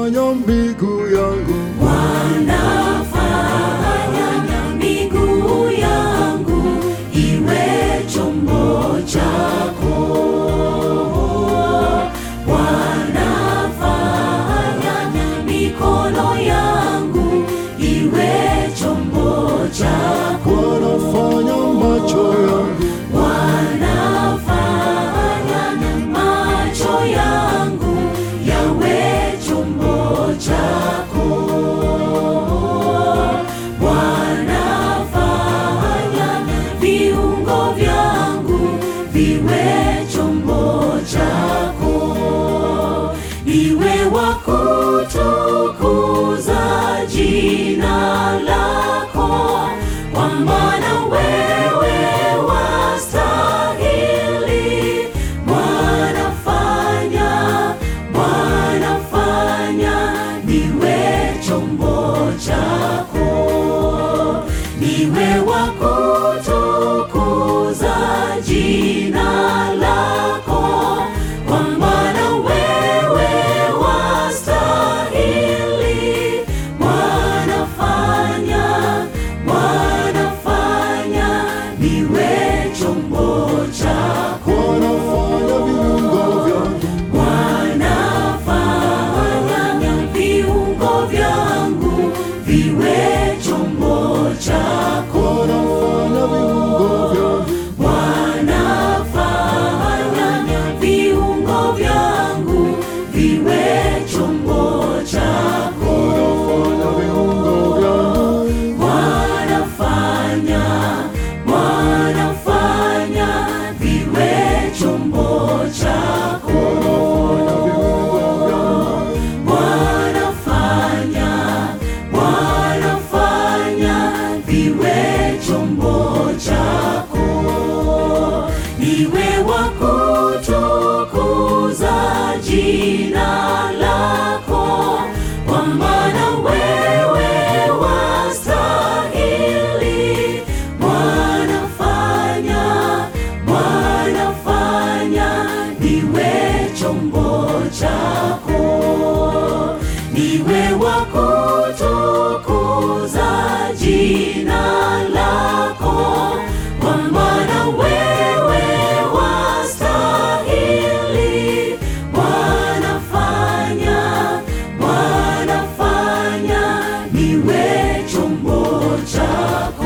wanafanya miguu yangu wanafanya miguu yangu iwe chombo chako. Wanafanya mikono yangu iwe chombo chako. wanafanya macho yangu Wanafanya macho yangu yawe chombo chako. Wanafanya viungo vyangu viwe chombo chako. Iwe wa kutukuza jina lako, kwa maana wewe wastahili. Bwana fanya, Bwana fanya niwe chombo chako, niwe wa kutukuza jina lako, kwa maana wewe wastahili. Bwana fanya, Bwana fanya niwe chombo chako. wanafanya viungo vyangu Wanafanya viungo vyangu viwe chombo chako. wanafanya viungo vyangu Wanafanya viungo vyangu viwe chombo chako. wanafanya viungo vyangu Wanafanya, wanafanya viwe chombo chako. Wanafanya, wanafanya viwe chombo chako. Niwe wa kutukuza jina lako, kwa maana wewe wastahili. Bwana fanya, Bwana fanya niwe chombo chako, niwe wa kutukuza jina lako, kwa maana wewe wastahili. Bwana fanya, Bwana fanya niwe chombo chako.